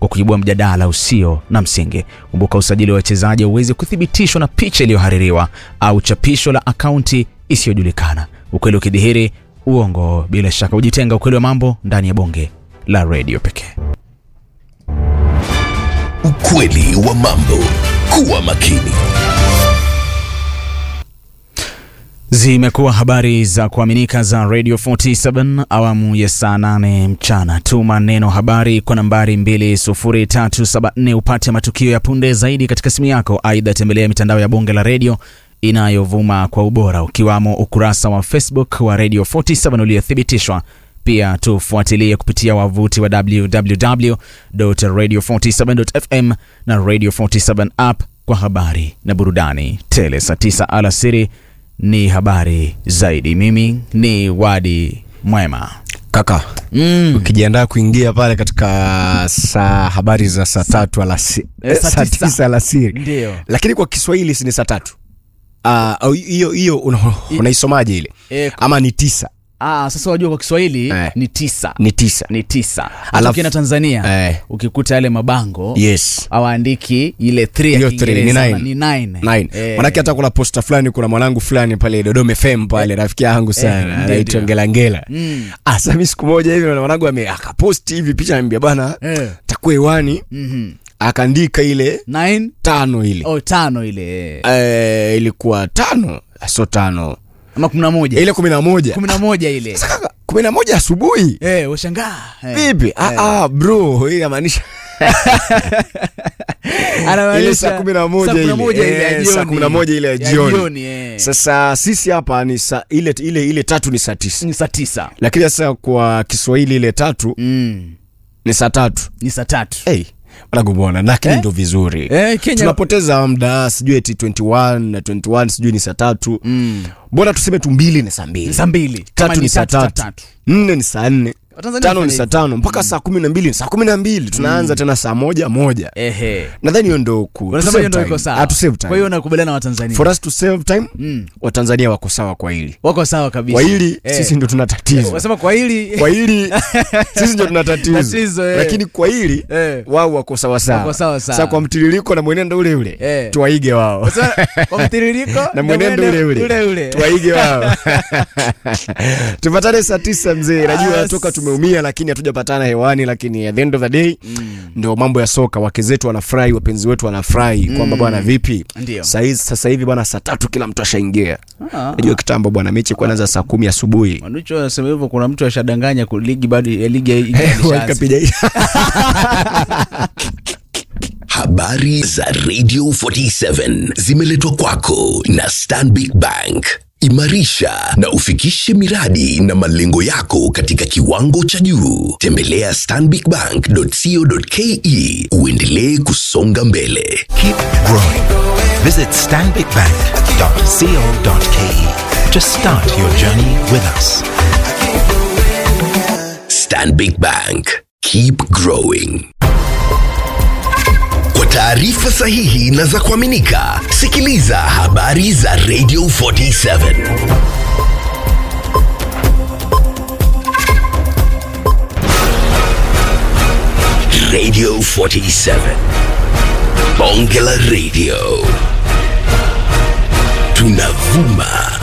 kwa kuibua mjadala usio na msingi. Kumbuka, usajili wa wachezaji hauwezi kuthibitishwa na picha iliyohaririwa au chapisho la akaunti isiyojulikana. Ukweli ukidhihiri, uongo bila shaka hujitenga. Ukweli wa mambo ndani ya bonge la redio pekee. Ukweli wa mambo. Kuwa makini. Zimekuwa habari za kuaminika za Radio 47 awamu ya saa 8 mchana. Tuma neno habari kwa nambari 20374 upate matukio ya punde zaidi katika simu yako. Aidha, tembelea mitandao ya bonge la redio inayovuma kwa ubora ukiwamo ukurasa wa Facebook wa Radio 47 uliothibitishwa. Pia tufuatilie kupitia wavuti wa www.radio47.fm na Radio 47 app kwa habari na burudani tele. Saa 9 alasiri ni habari zaidi. Mimi ni Wadi Mwema. Kaka, Mm. ukijiandaa kuingia pale katika saa habari za saa tatu alasi, Eh, eh, saa saa tisa. tisa alasiri, Ndio. lakini kwa Kiswahili si ni saa tatu Ah, au hiyo hiyo una- unaisomaje ile Eh, ama ni tisa Ah, sasa wajua kwa Kiswahili Eh. ni tisa. ni tisa Ni tisa. Hata Alafu- ukienda Tanzania Eh. ukikuta yale mabango yes hawaandiki ile 3 ya Hiyo three, ni Kiingereza nine. ni 9. Nine. manake hata kuna posta fulani kuna mwanangu fulani pale Dodoma FM pale rafiki yangu sana ndio, anaitwa ndio. Ngelangela Mm. ah sasa mimi siku moja hivi na mwanangu ame akaposti hivi picha anambia bana Eh. takuwa hewani Mhm. akaandika ile 9 tano ile oh, tano ile eh, ilikuwa tano so tano ama 11. ile kumi na moja 11 ile. Kaka, kumi na moja asubuhi Eh, ushangaa. Eh. vipi ah, ah, bro hii inamaanisha Anamaanisha ile saa kumi na moja saa kumi na ile. moja ile ya Eh, jioni. saa kumi na moja ile ya jioni. eh. sasa sisi hapa ni saa ile ile ile tatu ni saa tisa ni saa tisa. lakini sasa kwa kiswahili ile tatu Mm. ni saa tatu Ni saa tatu. hey, wanagumona lakini Eh? ndo vizuri Eh, Kenya tunapoteza muda sijui eti 21 na 21 sijui ni saa tatu Mm. mbona tuseme tu mbili ni saa mbili Ni saa mbili. Kama tatu ni saa saa tatu nne ni saa nne Watanzania tano ni wanafanya saa hivyo. tano mpaka saa kumi na mbili ni saa kumi na mbili tunaanza tena saa moja moja Ehe. nadhani hiyo ndo ku to Unasema save hiyo ndio time. iko sawa. Ah, to save time. Kwa hiyo nakubaliana na Watanzania. for us to save time Mm. watanzania wako sawa kwa hili Wako sawa kabisa. kwa hili Eh. sisi ndo tuna tatizo Wasema kwa hili kwa hili sisi ndo tuna tatizo Tatizo, eh. lakini kwa hili Eh. wao wako sawa Wako sawa sawa sawa. sasa kwa mtiririko na mwenendo ule ule Eh. tuwaige wao Wasema kwa mtiririko na mwenendo ule ule ule ule. tuwaige wao tupatane saa tisa mzee najua As- toka tumeumia lakini hatujapatana hewani lakini at the end of the day ndo mambo ya soka wake zetu wanafurahi wapenzi wetu wanafurahi kwamba bwana vipi Ndio. Saizi- sasa hivi bwana saa tatu kila mtu ashaingia Ah. najua kitambo bwana mechi kwa naanza saa kumi asubuhi Manucho anasema hivyo kuna mtu ashadanganya ku- ligi bado ya ligi ya- ya- World ilishaanza. Cup ija- Habari za Radio 47 zimeletwa kwako na Stanbic Bank. Imarisha na ufikishe miradi na malengo yako katika kiwango cha juu. Tembelea stanbicbank.co.ke uendelee kusonga mbele. Keep growing. Visit stanbicbank.co.ke to start your journey with us. Stanbic Bank. Keep growing. Kwa taarifa sahihi na za kuaminika, sikiliza habari za Radio 47. Radio 47. Bonge la Radio. Tunavuma